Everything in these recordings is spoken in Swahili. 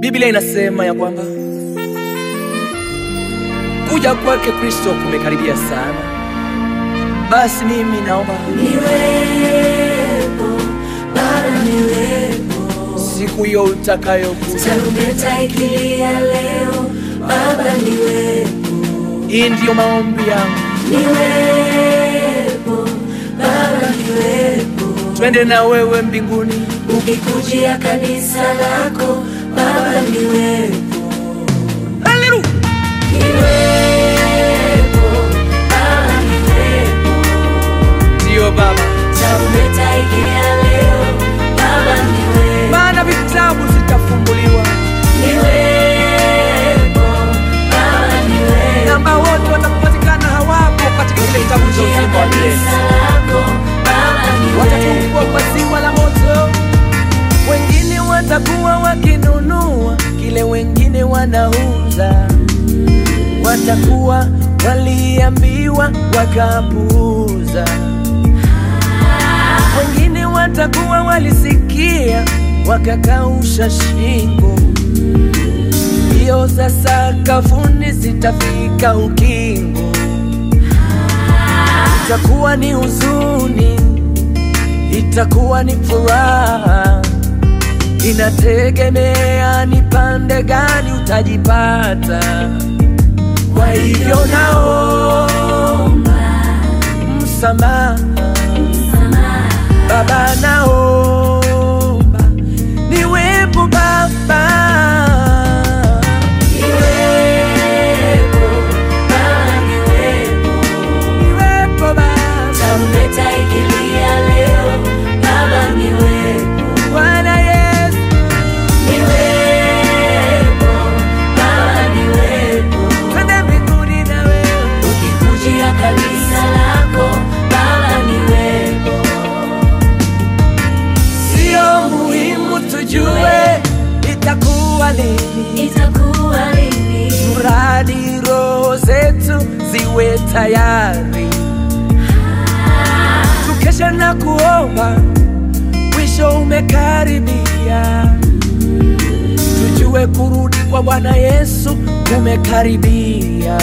Biblia inasema ya kwamba kuja kwake Kristo kumekaribia sana. Basi mimi naomba Niwepo, Baba niwepo, siku hiyo utakayokuja, tarumbeta ikilia leo, Baba niwepo, hii ndiyo maombi yangu, niwepo, Baba niwepo, twende na wewe mbinguni. ukikujia kanisa lako, Baba niwepo, Haleluya! niwepo, Baba niwepo, Ndiyo Baba, tarumbeta ikilia leo, Baba niwepo, maana vitabu zitafunguliwa niwepo, Baba niwepo. na ambao wote watakupatikana hawapo katika kile kitabu cha uzima wa milele watatupwa kwa ziwa la moto. Wengine watakuwa wakinunua kile wengine wanauza, watakuwa waliambiwa wakapuuza. Wengine watakuwa walisikia wakakausha shingo. Hiyo sasa kafuni zitafika ukingo, itakuwa ni huzuni itakuwa ni furaha, inategemea ni pande gani utajipata. Kwa hivyo naomba msamaha, Baba, naomba niwepo Baba, niwepo Baba, Bwana Yesu, twende mbinguni na wewe. Kanisa lako Baba niwepo, Sio muhimu tujue itakuwa lini, itakuwa lini? mradi roho zetu ziwe tayari, tukesha na kuomba, mwisho umekaribia, tujue kurudi kwa Bwana Yesu kumekaribia,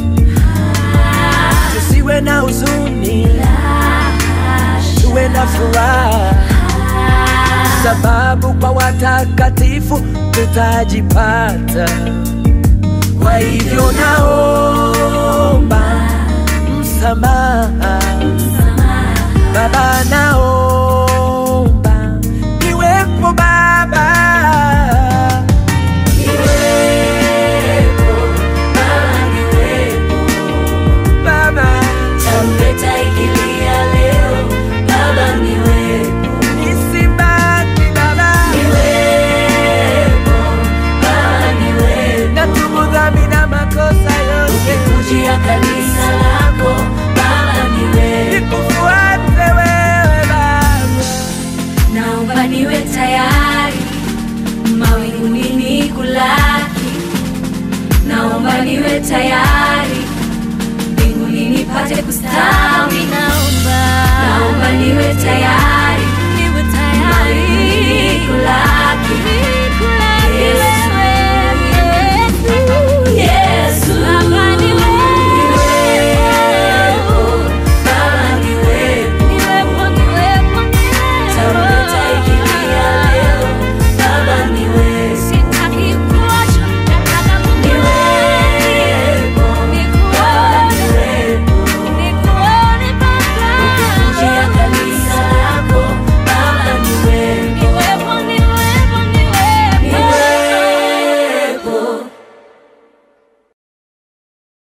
tusiwe na huzuni, tuwe na furaha sababu kwa watakatifu tutajipata. Kwa hivyo naomba msamaha, Baba, naomba niwepo Baba, Baba, Tarumbeta ikilia leo, Baba niwepo, nisibaki Baba, niwepo, Baba niwepo. natubu dhambi na makosa yote, Ukikujia kanisa lako, Baba niwepo. nikufuate wewe Baba. Naomba niwe tayari mawinguni nikulaki, naomba niwe tayari mbinguni nipate kustawi, naomba naomba niwe tayari